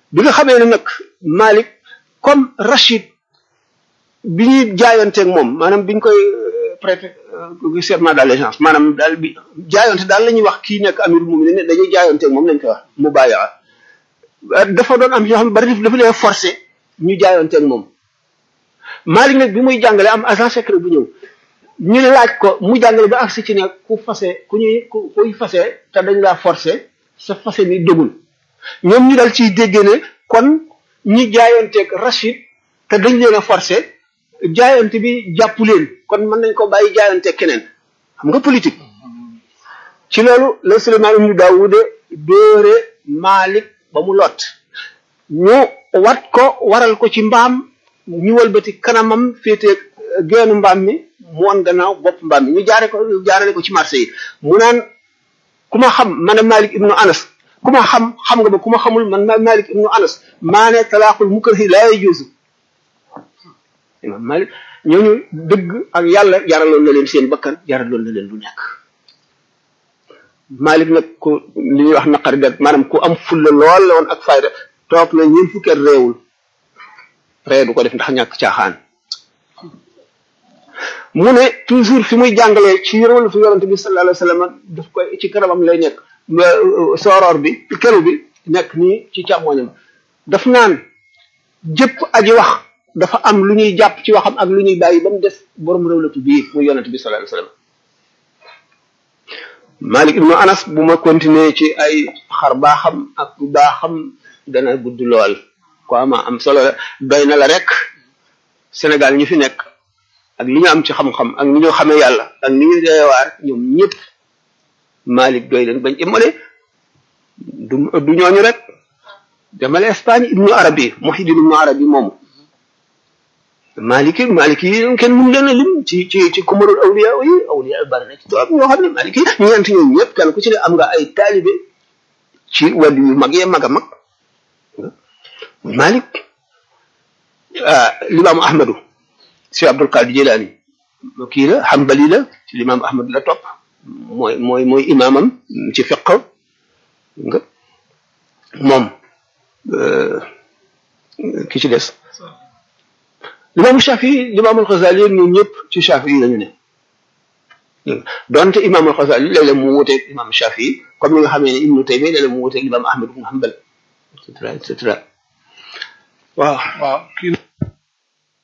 bi nga xamee ne nag Malik comme Rachid bi ñuy jaayanteeg moom maanaam biñ koy prêter serment d'allégeance maanaam daal bi jaayante daal la ñuy wax kii nekk amirul mu'minin ne dañuy jaayanteeg moom lañ koy wax mu bàyyi dafa doon am ñoo xam ne bari dafa leen forcé ñu jaayanteeg moom Malik nag bi muy jàngale am agent secret bu ñëw ñu laaj ko mu jàngale ba agsi ci ne ku fase ku ñuy ku kuy fase te dañ laa forcé sa fase mi dëggul ñoom ñu dal ciy dégg ne kon ñi jaayanteeg Rachid te dañ leen a forcé jaayante bi jàpp leen kon mën nañ ko bàyyi jaayanteeg keneen xam nga politique ci loolu la Suleymaan ibnu Daawuda dóore Malik ba mu lot ñu wat ko waral ko ci mbaam ñu wëlbati kanamam féete geenu mbaam mi mu won gannaaw bopp mbaam mi ñu jaare ko jaarale ko ci marché yi mu naan ku ma xam man Malik ibnu Anas ku ma xam xam nga ba ku ma xamul man ma Malik ibnu Anas maa ne talaaxul mukrahi laa yajuuzu imam Malik ñooñu dëgg ak yàlla jaraloon na leen seen bakkan jaraloon na leen lu nekk Malik nag ku li ñuy wax naqari dat maanaam ku am fulla lool la woon ak fayda toog na ñeent fukki at réewul ree du ko def ndax ñàkk caaxaan mu ne toujours fi muy jàngalee ci yërëwal fi yonante bi sallallahu alayhi wa sallam daf koy ci kanamam lay nekk sooroor bi kelu bi nekk nii ci càmmoñam daf naan jëpp aji wax dafa am lu ñuy jàpp ci waxam ak lu ñuy bàyyi ba mu des borom réwlatu bii muy yonante bi sallallahu alayhi wa sallam Malik ibnu Anas bu ma continuer ci ay xar baaxam ak baaxam dana gudd lool ko ama am solo la doy na la rek Sénégal ñu fi nekk ak li ñu am ci xam-xam ak ni ñu xamee yàlla ak ni ñu deewaar ñoom ñëpp Malik doy leen bañ imale du du ñooñu rek demale Espagne ibnu Arabi Muhyiddin ibnu Arabi moomu Maliki Maliki yi kenn mun leen a lim ci ci ci kumarul awliya yi awliya bari na ci tubaab ñoo xam ne Maliki ñeent ñoom ñëpp kenn ku ci ne am nga ay taalibe ci wàllu yu mag yee mag a mag Malik ah limaamu Ahmadu si Abdul Qadir Jilani kii la Hanbali la ci limaamu Ahmad la topp mooy mooy mooy imaamam ci fiq nga moom ki ci des. limaamu Shafi limaamul Xasaali ñun ñëpp ci Shafi yi lañu ne donte imaamul Xasaali léeg-léeg mu wuteeg imaam Shafi comme ni nga xamee ne Ibnu Taymiya léeg-léeg mu wuteeg imaam Ahmad ibn Hanbal et cetera et cetera waaw. waaw kii